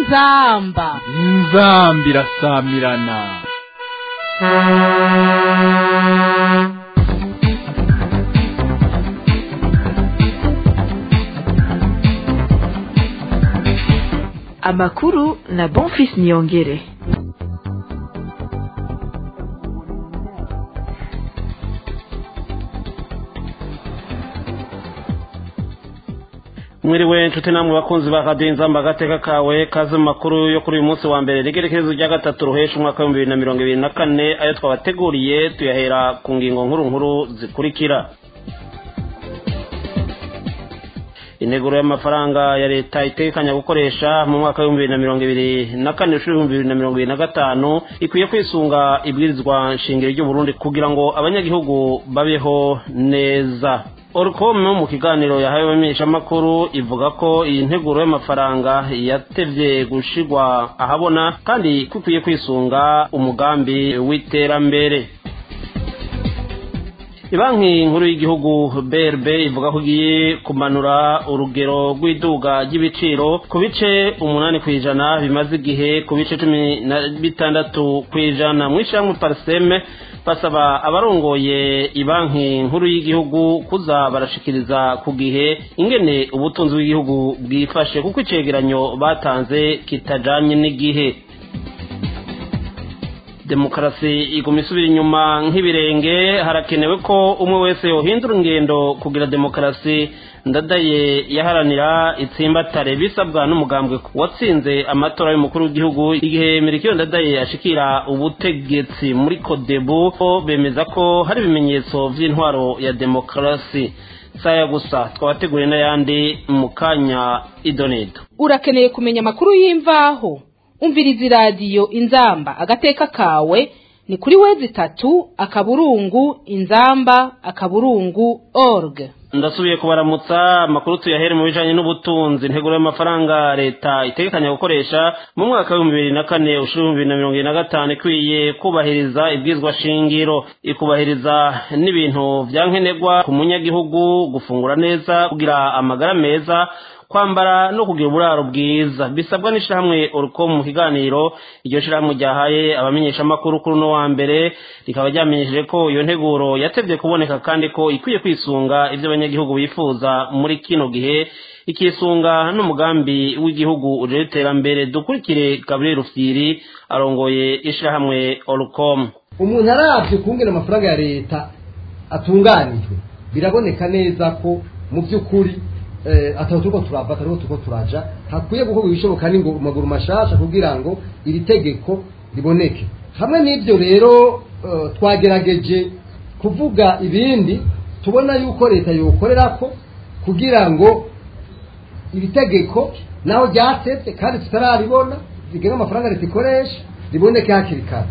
inzamba inzamba irasamirana amakuru na bonfis niyongere mwiriwe nshuti namwe bakunzi ba radiyo inzamba agateka kawe kaze mu makuru yo kuri uyu munsi wa mbere rigerekerezo rya gatatu ruhesha umwaka w'ibihumbi bibiri na mirongo ibiri na kane ayo twabateguriye tuyahera ku ngingo nkuru nkuru zikurikira integuro y'amafaranga ya leta itekanya gukoresha mu mwaka w'ibihumbi bibiri na mirongo ibiri na kane n'ishuri ibihumbi bibiri na mirongo ibiri na gatanu ikwiye kwisunga ibwirizwa nshingiro ry'uburundi kugira ngo abanyagihugu babeho neza orcom mu kiganiro yahawe abamenyeshamakuru ivuga ko iyi nteguro y'amafaranga yatevye gushigwa ahabona kandi ko ikwiye kwisunga umugambi w'iterambere banki nkuru y'igihugu brb ivuga ko igiye kumanura urugero rw'iduga ry'ibiciro ku bice umunani ku ijana bimaze igihe ku bice cumi na bitandatu ku ijana mu ishyirahamwe pariseme basaba abarongoye ibanki nkuru y'igihugu kuza barashikiriza ku gihe ingene ubutunzi bw'igihugu bwifashe kuko icegeranyo batanze kitajanye n'igihe demokarasi iguma isubira inyuma nk'ibirenge harakenewe ko umwe wese yohindura ingendo kugira demokarasi ndadaye yaharanira itsimbatare bisabwa n'umugambwe watsinze amatora y'umukuru w'igihugu igihe mirikiyo ndadaye ashikira ubutegetsi muri kodebu bemeza ko hari ibimenyetso vy'intwaro ya demokarasi saya gusa twabateguriye n'ayandi mu kanya idonedo urakeneye kumenya amakuru y'imvaho umviriza iradiyo inzamba agateka kawe ni kuri wezi itatu akaburungu inzamba akaburungu org ndasubiye kubaramutsa amakuru tuyahere mu bijanye n'ubutunzi integuro y'amafaranga leta itegekanya gukoresha mu mwaka w'ibihumbi bibiri na kane ushuri ibihumbi bibiri na mirongo ibiri na gatanu ikwiye kubahiriza ibwizwa shingiro ikubahiriza n'ibintu vya nkenerwa ku munyagihugu gufungura neza kugira amagara meza kwambara no kugira uburaro bwiza bisabwa n'ishirahamwe uruko mu kiganiro iryo shirahamwe ryahaye abamenyeshamakuru kuri uno wa mbere rikaba ryamenyesheje ko iyo nteguro yatevye kuboneka kandi ko ikwiye kwisunga ivyo abanyagihugu bifuza muri kino gihe ikisunga n'umugambi w'igihugu ujejwe iterambere dukurikire gabriel rufyiri arongoye ishirahamwe orcom umuntu aravye kungena amafaranga ya leta atunganijwe biraboneka neza ko mu by'ukuri atatu turiko turava atariho turiko turaja hakwiye gukorwa ibishoboka n'ingo maguru mashasha kugira ngo iri tegeko riboneke hamwe n'ibyo rero twagerageje kuvuga ibindi tubona yuko leta yokorerako kugira ngo iri tegeko naho ryasetse kandi tutararibona rigenga amafaranga leta ikoresha riboneke hakiri kare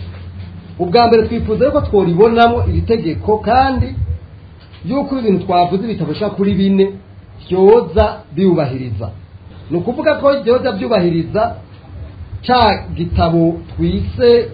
ubwa mbere twifuza yuko tworibonamo iri tegeko kandi yuko ibintu twavuze bitabasha kuri bine byoza biwubahiriza ni ukuvuga ko byoza byubahiriza cya gitabo twise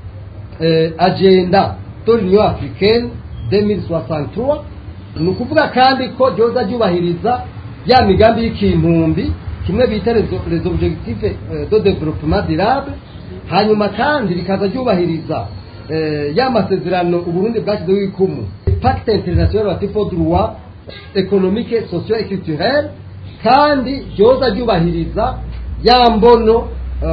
agenda dore niyo afurikeni demiri soasantuwa ni ukuvuga kandi ko byoza byubahiriza ya migambi y'ikintumbi kimwe bita les objectifs de développement durable hanyuma kandi rikaza ryubahiriza ya masezerano uburundi bwashyizeho ikumu pacte international batifo droit ekonomike sosiyo ekiturere kandi ryoza ryubahiriza ya mbono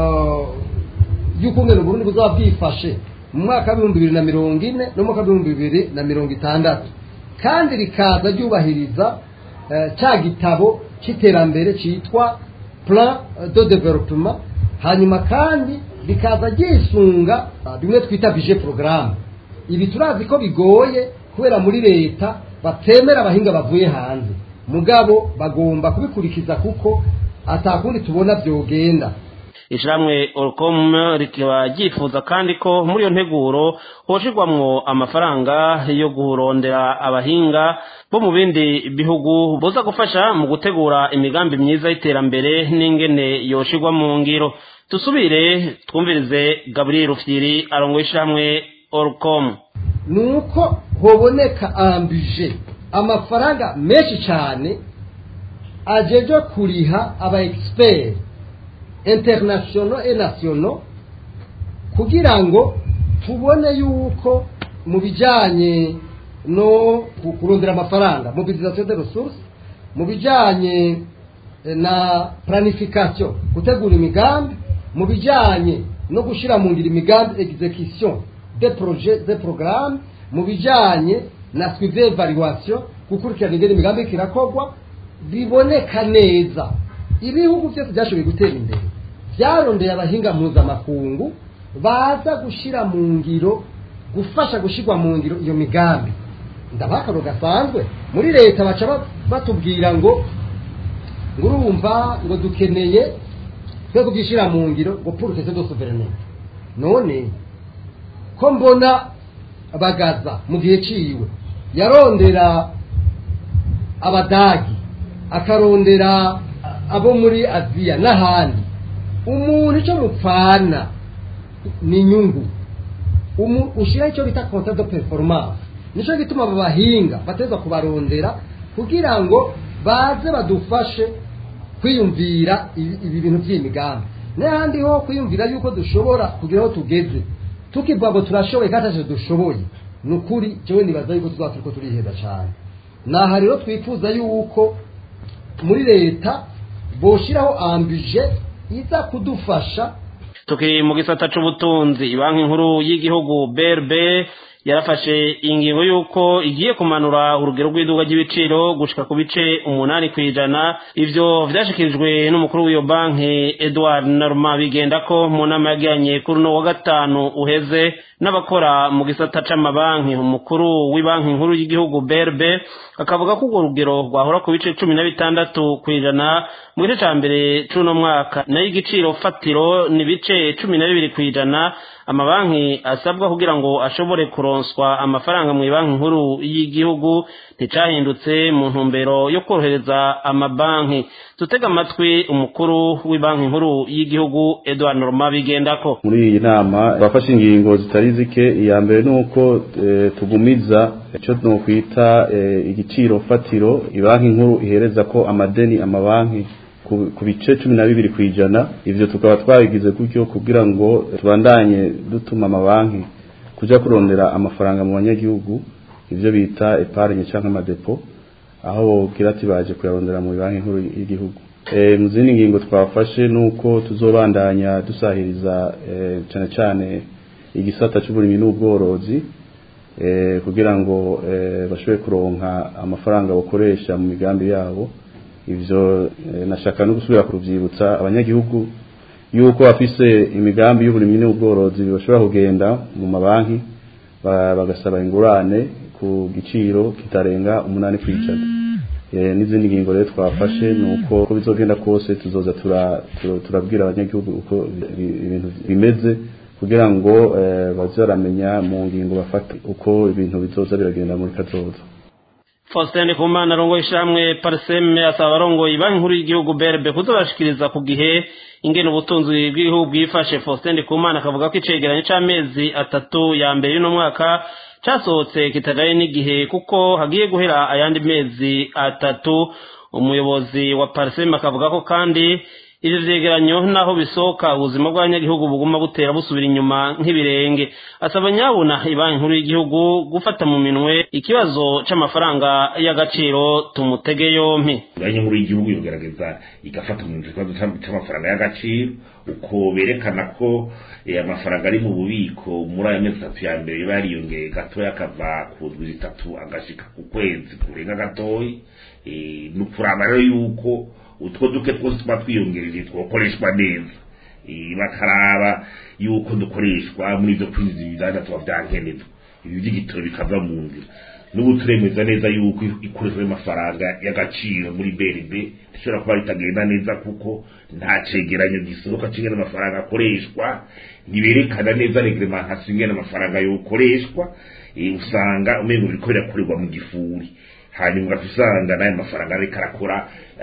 y'ukungena uburundi buzaba bwifashe mu mwaka w'ibihumbi bibiri na mirongo ine no mu mwaka w'ibihumbi bibiri na mirongo itandatu kandi rikaza ryubahiriza cya gitabo cy'iterambere cyitwa plan de developement hanyuma kandi rikaza ryisunga bimwe twita bije porogaramu ibi turazi ko bigoye kubera muri leta batemera abahinga bavuye hanze mugabo bagomba kubikurikiza kuko atakundi tubona byogenda ishyirahamwe orcom rikaba ryifuza kandi ko muri iyo nteguro hoshirwamwo amafaranga yo kurondera abahinga bo mu bindi bihugu boza gufasha mu gutegura imigambi myiza y'iterambere n'ingene yoshirwa mu ngiro dusubire twumvirize gabriel rufyiri arongoye ishyirahamwe orcom ni uko hoboneka ambije amafaranga menshi cyane ajeje kuriha aba expert internationaux et nationaux kugira ngo tubone yuko mu bijyanye no kurondera amafaranga mobilisation de ressources mu bijyanye na planification gutegura imigambi mu bijyanye no gushyira mu ngiro imigambi execution de projet de programme mu bijyanye na suivi evaluation gukurikirana ingene imigambi kirakorwa biboneka neza ibihugu byose byashoboye gutera imbere byarondeye abahinga mpuzamakungu baza gushyira mu ngiro gufasha gushyirwa mu ngiro iyo migambi ndabaha akaro gasanzwe muri leta baca batubwira ngo ngo urumva ngo dukeneye twe kubyishyira mu ngiro ngo purutese do soverenite none ko mbona bagaza mu gihe ciwe yarondera abadagi akarondera abo muri aziya n'ahandi umuntu icyo mupfana ni inyungu ushyiraho icyo bita konta do performance nicyo gituma abo bahinga bateza kubarondera kugira ngo baze badufashe kwiyumvira ibi bintu by'imigambi n'ahandi ho kwiyumvira yuko dushobora kugira aho tugeze tukivuga ngo turashoboye kandi ntacyo dushoboye ni ukuri jewe nibaza yuko tuzaba turiko turiheza cyane naha rero twifuza yuko muri leta boshiraho ambije iza kudufasha tukiri mu gisata c'ubutunzi banki nkuru y'igihugu BRB yarafashe ingingo y'uko igiye kumanura urugero rw'iduka ry'ibiciro gushika ku bice umunani ku ijana ivyo vyashikirijwe n'umukuru w'iyo banki Edward Norma bigenda ko mu nama yagiranye kuri uno wa gatanu uheze n'abakora mu gisata c'amabanki umukuru w'ibanki nkuru y'igihugu BRB akavuga ko urwo rugero rwahora ku bice cumi na bitandatu ku ijana mu gice ca mbere c'uno mwaka nayo igiciro fatiro ni bice cumi na bibiri ku ijana amabanki asabwa kugira ngo ashobore kuronswa amafaranga mu banki nkuru y'igihugu nticahindutse mu ntumbero yo korohereza amabanki tutega amatwi umukuru w'ibanki nkuru y'igihugu Edouard Norma bigendako muri iyi nama bafashe ingingo zitari zike iya mbere ni uko e, tugumiza icyo nokwita e, igiciro fatiro ibanki nkuru ihereza ko amadeni amabanki ku bice cumi na bibiri ku ijana ivyo tukaba twabigize gutyo kugira ngo tubandanye dutuma amabanki kuja kurondera amafaranga mu banyagihugu ivyo bita epargne canke amadepo aho bogira ati baje kuyarondera mu banki nkuru y'igihugu e, mu zindi ngingo twafashe nuko tuzobandanya dusahiriza e, cane cane igisata c'uburimyi n'ubworozi e, kugira ngo e, bashobore kuronka amafaranga bakoresha mu migambi yabo ivyo nashaka no gusubira kuvyibutsa abanyagihugu yuko bafise imigambi y'uburimyi n'ubworozi bashobora kugenda mu mabanki bagasaba ingurane ku giciro kitarenga umunani kwijana n'izindi ngingo rero twafashe ni uko uko bizogenda kose tuzoza turabwira abanyagihugu uko ibintu bimeze kugira ngo baze baramenya mu ngingo bafata uko ibintu bizoza biragenda muri kazoza Faustin Kumana arongoye ishamwe Parseme asaba abarongoye banki nkuru y'igihugu BRB kuzobashikiriza ku gihe ingene ubutunzi bw'igihugu bwifashe Faustin Kumana akavuga ko icegeranyo c'amezi atatu ya mbere y'uno mwaka casohotse kitagaye n'igihe kuko hagiye guhera ayandi mezi atatu umuyobozi wa Parseme akavuga ko kandi ivyo vyegeranyo naho bisohoka ubuzima bw'abanyagihugu buguma butera busubira inyuma nk'ibirenge asaba nyabuna ibanki nkuru y'igihugu gufata mu minwe ikibazo c'amafaranga y'agaciro tumutege yompi banki nkuru y'igihugu yogerageza igafata mu minwe ikibazo c'amafaranga y'agaciro uko berekana ko amafaranga ari mu bubiko muri aya mezi atatu ya mbere biba yariyongeye gatoya akava ku ndwi zitatu agashika ku kwezi kurenga gatoyi ni ukuraba rero yuko utwo duke twose tuba twiyongereje twokoreshwa neza bakaraba yuko dukoreshwa muri ibyo kwinjiza ibidandazwa tuba byankenerwa ibi by'igitoro bikava mu nzira n'ubu turemeza neza yuko ikoreshwa y'amafaranga y'agaciro muri BRB rishobora kuba ritagenda neza kuko nta cegeranyo gisohoka c'ingene amafaranga akoreshwa ntiberekana neza reglementation ingene amafaranga yokoreshwa usanga umengo biriko birakorerwa mu gifuri hanyuma ugasanga n'ayo mafaranga ariko arakora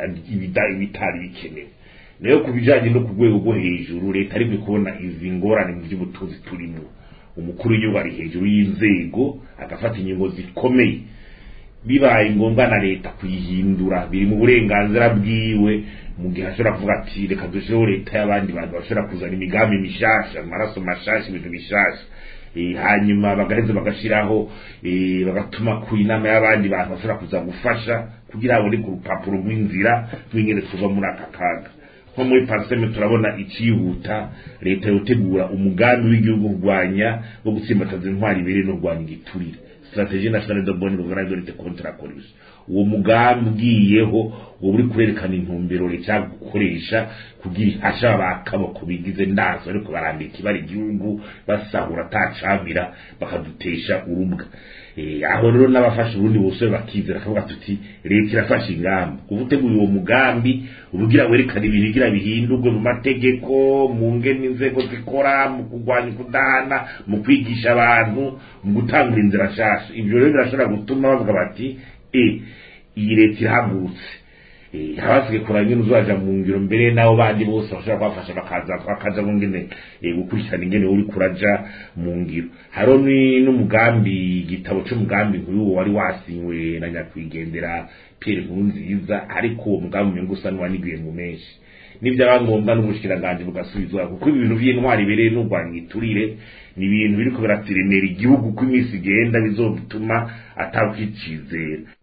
ibitari bikenewe nayo ku bijanye no ku rwego rwo hejuru leta ariko kubona izi ngorane mu by'ubutunzi turimo umukuru w'igihugu ari hejuru y'inzego agafata ingingo zikomeye bibaye ngombwa na leta kuyihindura biri mu burenganzira bwiwe mu gihe ashobora kuvuga ati reka dushireho leta y'abandi bantu bashobora kuzana imigambi mishasha amaraso mashasha ibintu bishasha Eh, hanyuma bagaheza bagashiraho eh, bagatuma ku inama y'abandi bantu bashobora kuza gufasha kugira babone ku rupapuro rw'inzira rw'ingene tuva muri aka kaga nko muri parseme turabona icihuta leta yotegura umugambi w'igihugu kurwanya wo gutsimbataza intwari ibiri no kurwanya igiturire strategie nationale de bonne gouvernance de lutte contre la corruption uwo mugambi ugiyeho uwo uri kurerekana intumbero leta gukoresha kugira ihasha abakaboko bigize ndazo ariko barandika ibara igihugu basahura atacamira bakadutesha urubwa Eh, aho rero n'abafasha ubundi bose bakizera kavuga tuti leta irafashe ingamba kuva uteguye uwo mugambi ubugira werekana ibintu bigira bihindurwe mu mategeko mu ngene inzego zikora mu kurwanya kudahana mu kwigisha abantu mu gutangura inzira nshasha ibyo rero birashobora gutuma bavuga bati e iyi leta irahagurutse Eh, habasigaye kuraba ingene uzaja mu ngiro mbere n'abo bandi bose bashobora kubafasha bakaza bakaja mu ngene eh, gukurikirana ingene uri kuraja mu ngiro hariho ni- n'umugambi igitabo c'umugambi nk'uwo wari wasinywe na nyakwigendera Pierre Nkurunziza ariko uwo mugambi umengo usa n'uwaniguye mu menshi nibyaba ngombwa n'ubushikiranganje bugasubizwa kuko ibintu vy'intwari ibereye n'urwanya iturire ni ibintu biriko biratiremera igihugu uko iminsi igenda bizotuma atakwicizera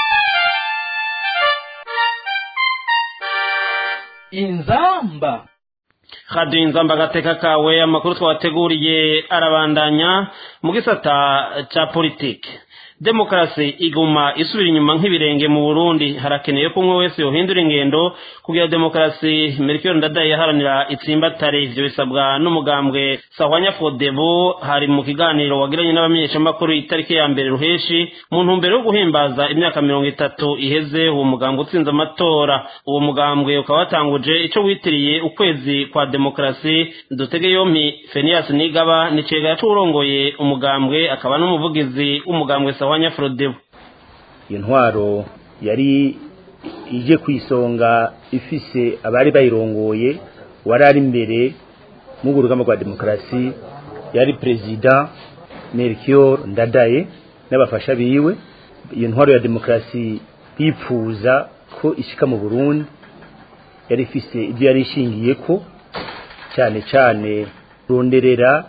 inzamba radiyo inzamba agateka kawe amakuru twabateguriye arabandanya mu gisata cya politiki demokarasi iguma isubira inyuma nk'ibirenge mu burundi harakeneye ko umwe wese yohindura ingendo kugira demokarasi merikiyoni ndadaye yaharanira itsimbatare ibyo bisabwa n'umugambwe sahwanya fodebo hari mu kiganiro wagiranye n'abamenyeshamakuru itariki ya mbere ruheshi mu ntumbero yo guhimbaza imyaka mirongo itatu iheze uwo mugambwe utsinze amatora uwo mugambwe ukaba watanguje icyo witiriye ukwezi kwa demokarasi dutege yompi fenias nigaba ni cegera c'uwurongoye umugambwe akaba n'umuvugizi w'umugambwe sahwanya frodebo iyo ntwaro yari ije ku isonga ifise abari bayirongoye wari ari imbere mu rugamba rwa demokarasi yari perezida melchior ndadaye n'abafasha biwe iyo ntwaro ya demokarasi bipfuza ko ishika mu burundi yari ifise ibyo yari ishingiye ko cyane cyane ronderera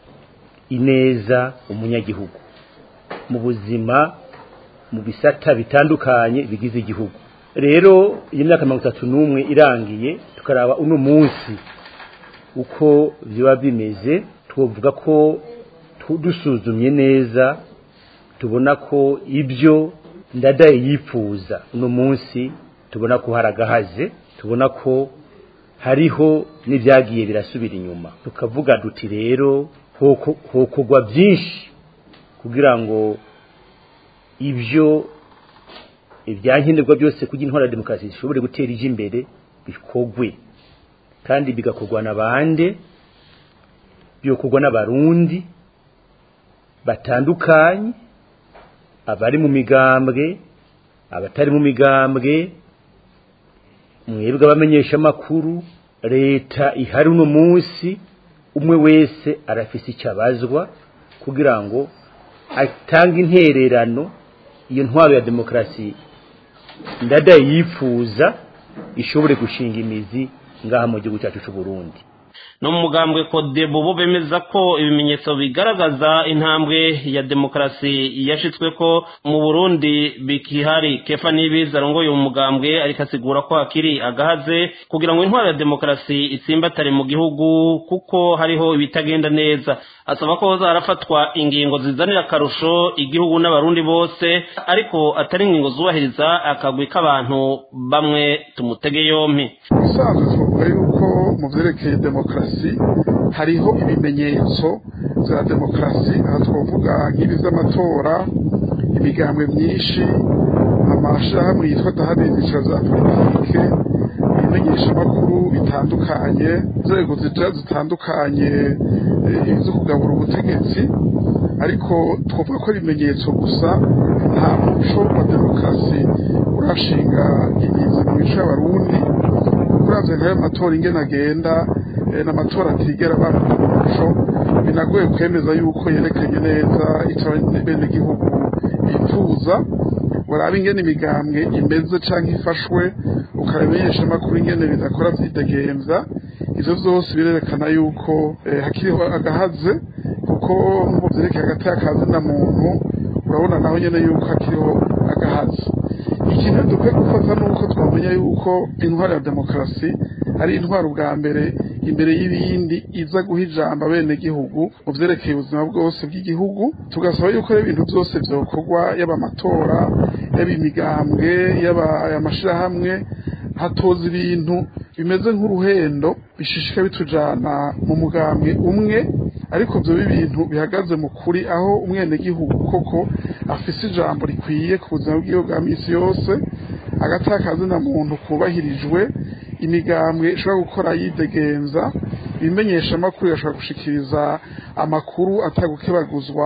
ineza umunyagihugu mu buzima mu bisata bitandukanye bigize igihugu rero iyi myaka mirongo itatu n'umwe irangiye tukaraba uno munsi uko biba bimeze twavuga ko tu- dusuzumye neza tubona ko ibyo ndadaye yifuza uno munsi tubona ko hari agahaze tubona ko hariho n'ibyagiye birasubira inyuma tukavuga duti rero hoko- hokorwa byinshi kugira ngo ibyo ibyankenerwa byose kugira intwara ya demokarasi zishobore gutera ije imbere bikogwe kandi bigakorwa na bande byokorwa n'abarundi batandukanye abari mu migambwe abatari mu migambwe mwebwe abamenyesha amakuru leta ihari uno munsi umwe wese arafise icyo abazwa kugira ngo atange intererano iyo ntwaro ya demokarasi ndadaye yifuza ishobore gushinga imizi ngaha mu gihugu cyacu cy'u Burundi no mu mugambwe kodebo bo bemeza ko ibimenyetso bigaragaza intambwe ya demokarasi yashitswe ko mu burundi bikihari kefa n'ibiza arongoye uwo mugambwe ariko asigura ko hakiri agahaze kugira ngo intwaro ya demokarasi itsimbatare mu gihugu kuko hariho ibitagenda neza asaba ko zarafatwa ingingo zizanira akarusho igihugu n'abarundi bose ariko atari ingingo zubahiriza akagwi k'abantu bamwe tumutege yompi ubusanzwe twavuga yuko mu byerekeye demokarasi hariho ibimenyetso bya demokarasi aha twavuga nk'ibi z'amatora imigambwe myinshi amashyirahamwe yitwa dahabindikira za politike ibimenyeshamakuru bitandukanye inzego zitera zitandukanye eh, zo kugabura ubutegetsi ariko twavuga ko ari ibimenyetso gusa nta muco wa demokarasi urashinga imizi mu mico y'abarundi uravye nk'ayo matora ingene agenda eh, n'amatora atigera aba umuco binagoye kwemeza yuko yerekanye neza icyo bene gihugu bifuza uraba ingene imigambwe imeze canke ifashwe ukabimenyesha amakuru ingene bidakora vyidegemvya ivyo vyose birerekana yuko eh, hakiriho agahaze kuko mu vyerekeye hagati y'akazina muntu urabona naho nyene yuko hakiriho agahaze ikintu dukwiye gufata nuko twamenya yuko intwaro ya demokarasi ari intwaro ubwa mbere imbere y'ibindi iza guha ijambo abenegihugu mu vyerekeye ubuzima bwose bw'igihugu tugasaba yuko ibintu byose vyokorwa yaba amatora yaba imigambwe yaba amashirahamwe hatoza ibintu bimeze nk'uruhendo bishishika bitujana mu mugambwe umwe ariko byo ibintu bihagaze mu kuri aho umwenegihugu koko afise ijambo rikwiye ku buzima bwiwe bwa misi yose agatakaza na muntu kubahirijwe imigambwe ishobora gukora yidegenza ibimenyesha amakuru yashobora gushikiriza amakuru atagukebaguzwa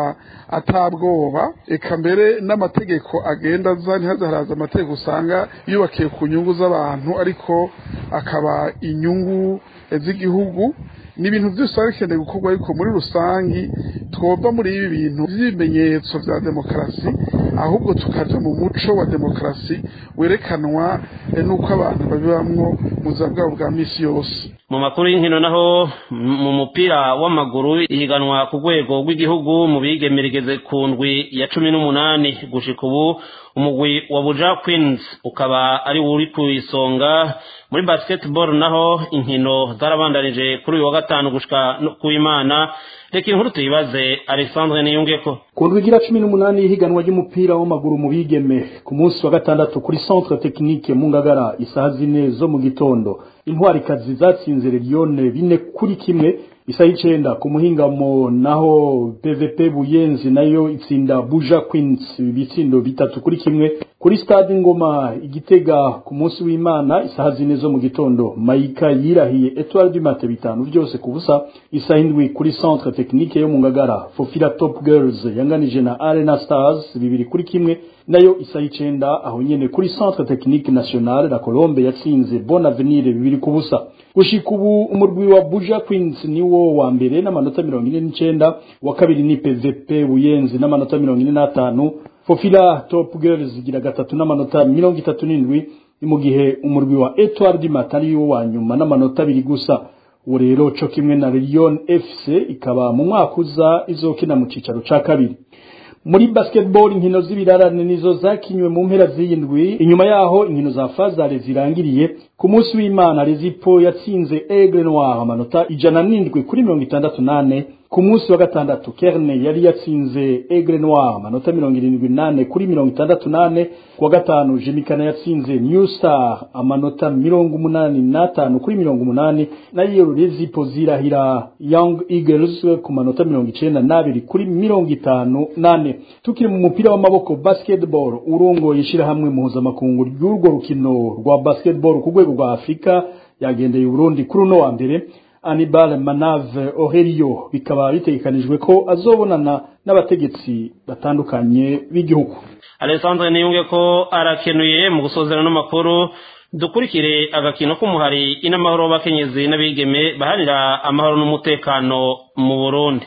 atabwoba eka mbere n'amategeko agenda aza ntihaze haraza amategeko usanga yubakiye ku nyungu z'abantu ariko akaba inyungu z'igihugu ni ibintu byose biba bikeneye gukorwa ariko muri rusangi twova muri ibi bintu by'ibimenyetso bya demokarasi ahubwo tukaja mu muco wa demokarasi werekanwa n'uko abantu babibamwo mu buzima bwabo bwa misi yose mu makuru y'inkino naho mu mupira w'amaguru ihiganwa ku rwego rw'igihugu mu bigemera igeze ku ndwi ya cumi n'umunani gushika ubu umugwi wa buja queens ukaba ari uri ku isonga muri basketball naho inkino zarabandanije kuri uyu wa gatanu gushika ku imana reka inkuru tuyibaze alexandre niyungeko ku ndwi igira cumi n'umunani y'ihiganwa ry'umupira w'amaguru mu bigeme ku munsi wa gatandatu kuri centre technique mu ngagara isaha zine zo mu gitondo intwarikazi zatsinze regione bine kuri kimwe isaha icenda ku muhingamo naho pvp buyenzi nayo itsinda buja queens ibitsindo bitatu kuri kimwe kuri stade ngoma igitega ku munsi w'imana isaha zine zo mu gitondo mayika yirahiye etoile du mate bitanu byose ku busa isaha indwi kuri centre technique yo mu ngagara fofila top girls yanganije na arena stars bibiri kuri kimwe nayo isaha icenda aho nyene kuri centre technique nationale la colombe yatsinze bon avenir bibiri ku busa gushika ubu umurwi wa buja queens niwo wa mbere n'amanota mirongo ine n'icenda wa kabiri ni pvp buyenzi n'amanota mirongo ine n'atanu fofila top girls igira gatatu n'amanota mirongo itatu n'indwi ni mu gihe umurwi wa etoile du matin ariwo wa nyuma n'amanota abiri gusa ubu rero co kimwe na lyon fc ikaba mu mwaka uza izokina mu cicaro ca kabiri muri basketball inkino z'ibirarane nizo zakinywe mu mpera z'iyindwi inyuma yaho inkino za fazare zirangiriye ku munsi w'imana rezipo yatsinze aigle noir amanota ijana n'indwi kuri mirongo itandatu nane ku munsi wa gatandatu kerne yari yatsinze aigle noir amanota mirongo irindwi nane kuri mirongo itandatu nane ku wa gatanu jimikana yatsinze new star amanota mirongo umunani n'atanu kuri mirongo umunani nayo rezipo zirahira young eagles ku manota mirongo icenda n'abiri kuri mirongo itanu nane tukiri mu mupira w'amaboko basketball urongoye ishirahamwe mpuzamakungu ry'urwo rukino rwa basketball ku rwego rwa afurika yagendeye uburundi kuri uno wa mbere Anibal Manave Ohelio bikaba bitegekanijwe ko azobonana n'abategetsi batandukanye b'igihugu Alessandre niyunge ko arakenuye mu gusozera n'amakuru dukurikire agakino k'umuhari inamahoro w'abakenyezi n'abigeme baharira amahoro n'umutekano mu Burundi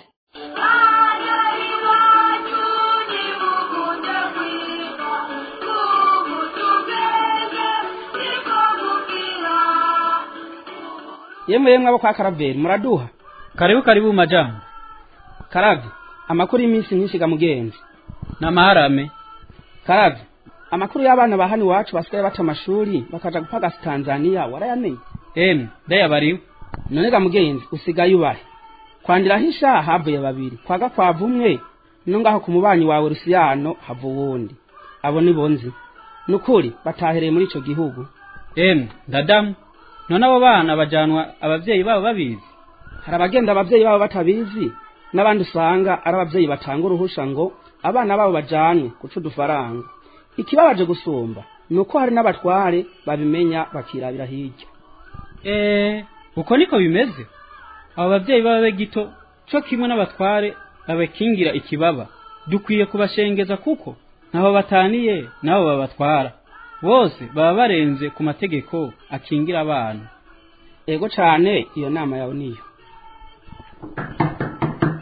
yemwe yemwe abo kwa karaveri muraduha karibu karibu majambo karavye amakuru y'iminsi myinshi ga mugenzi n'amaharame karavye amakuru y'abana ba hano iwacu basigaye bata amashuri bakaja gupagasa tanzaniya warayamenye emwe ndayabariwe none ga mugenzi usigaye ubahe kwandiraho isha havuye babiri kwaga kwava umwe no ngaho ku mubanyi wawe rusiyano hava uwundi abo ni bonzi nukuri batahereye muri ico gihugu emwe ndadamu none abo bana bajanwa abavyeyi babo babizi hari abagenda abavyeyi babo batabizi n'abandi usanga ari abavyeyi batanga uruhusha ngo abana babo bajanwe guca udufaranga ikibabaje gusumba ni uko hari n'abatware babimenya bakirabira hirya eee uko niko bimeze abo bavyeyi babe gito co kimwe n'abatware babakingira ikibaba dukwiye kubashengeza kuko ntaho bataniye nabo babatwara bose baba barenze ku mategeko akingira abana ego cane iyo nama yawe niyo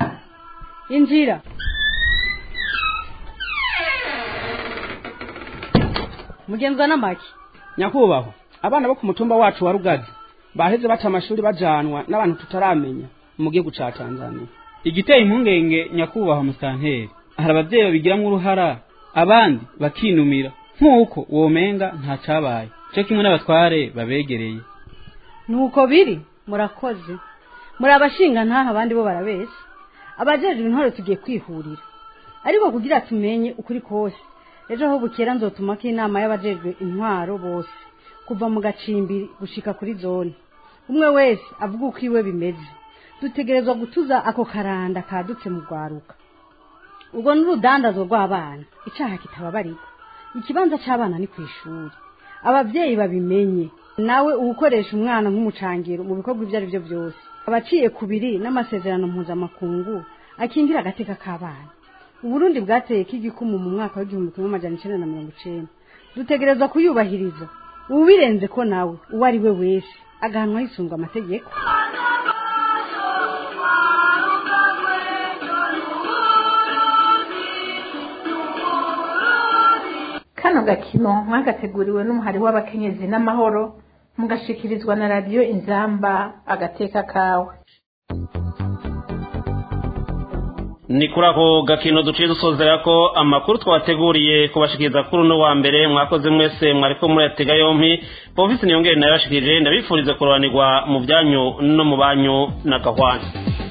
injira mugenzwa n'amaki nyakubahwa abana bo ku mutumba wacu wa rugazi baheze baca amashuri bajanwa n'abantu tutaramenya mu gihugu ca tanzania igiteye impungenge nyakubahwa musanteri hari abavyeyi babigiramwo uruhara abandi bakinumira nk'uko womenga nta cabaye co kimwe n'abatware babegereye nuko biri murakoze muri abashinga ntaha abandi bo barabesha abajejwe intore tugiye kwihurira ariko kugira tumenye ukuri kose ejo aho bukera nzotumako inama y'abajejwe intwaro bose kuva mu gacimbiri gushika kuri zone umwe wese avuga uko iwe bimeze dutegerezwa gutuza ako karanda kadutse mu rwaruka ubwo n'urudandazo rw'abana icaha kitababarirwa ikibanza c'abana ni kw'ishuri abavyeyi babimenye nawe uwukoresha umwana nk'umucangiro mu bikorwa ibyo ari byo byose abaciye kubiri n'amasezerano mpuzamakungu akingira agateka k'abana uburundi bwateye k'igikumu mu mwaka w'igihumbi kimwe amajana icenda na mirongo icenda dutegerezwa kuyubahiriza ubirenze ko nawe uwo ari we wese agahanwa hisunzwe amategeko kano gakino mwagateguriwe n'umuhari w'abakenyezi n'amahoro mugashikirizwa na radiyo inzamba agateka kawe ni kuri ako gakino duciye dusozera ko amakuru twateguriye kubashikiriza kuri uno wa mbere mwakoze mwese mwariko muratega yompi povisi niyongere nayo yashikirije ndabifurize kurobanirwa mu byanyu no mu banyu na gahwana